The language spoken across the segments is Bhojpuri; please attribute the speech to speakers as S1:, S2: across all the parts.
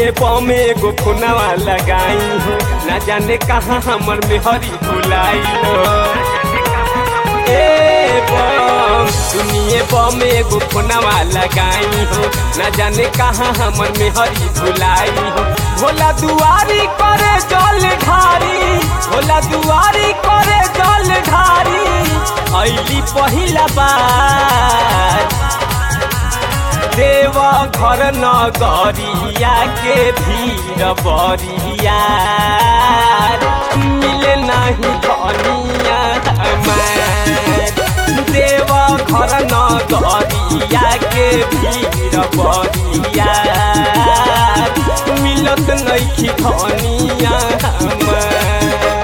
S1: सुनिए बमे एगो खुनावा लगाई हो ना जाने कहाँ हमर मेहरी भुलाई हो ए बम सुनिए बमे एगो खुनावा लगाई हो ना जाने कहाँ हमर मेहरी भुलाई हो भोला दुआरी करे जल ढारी भोला दुआरी करे जल ढारी ऐली पहिला बार देव घर नगरिया के भीड़ बरिया मिले नहीं धनिया हमार देव घर नगरिया के भीड़ बरिया मिलत नहीं धनिया हमार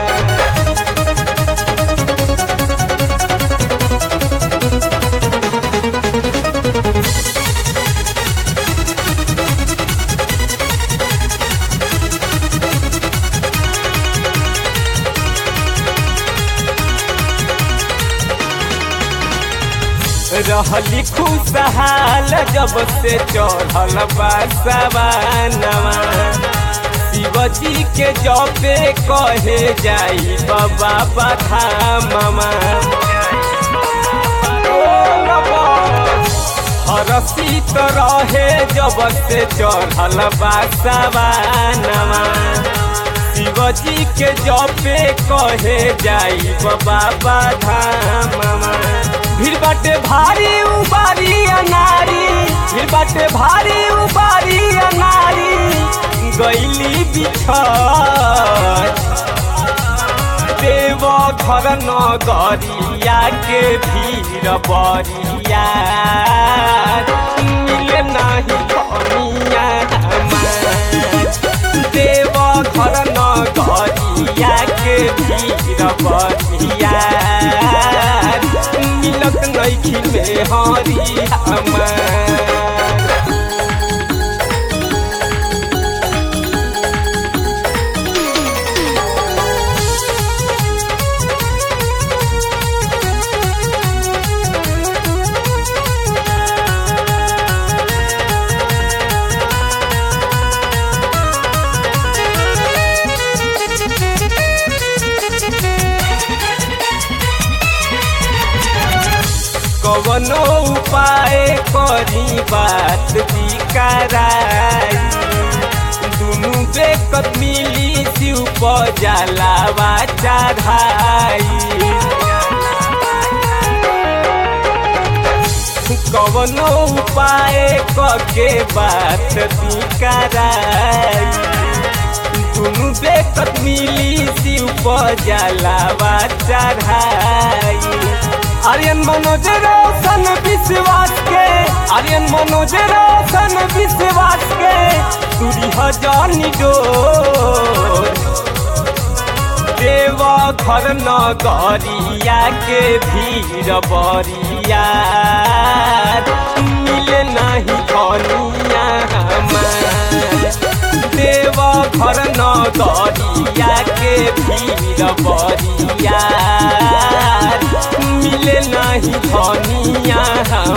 S1: रहली खुशहाल जब से चढ़ल बासवानवा शिवजी के जबे कहे जाई बाबा बधामवा हरसित रहे जब से चढ़ल बासवानवा शिवजी के जबे कहे जाई बाबा बधामवा भीड़ बाटे भारी उबारी अनारी भीड़ बाटे भारी उबारी अनारी गैली बिछड़ देव घर नगरिया के भीड़ बरिया मिले नहीं कमिया देव घर नगरिया के भीड़ बरिया मिलत नैखी में हरी हमार कवनो उपाय करी बात बिकराई दुनु बेकत मिली शिव जलावा चढ़ाई कवनो उपाय कके बात बिकराई दुनु बेकत मिली शिव जलावा चढ़ाई आर्यन मनोज रोशन विश्वास के आर्यन मनोज रोशन विश्वास के दूरी हजानी डोर देव घर नगरिया के भीड़ बरिया मिले नहीं धनिया हमार देव घर नगरिया के भीड़ बरिया मिले नहीं धनिया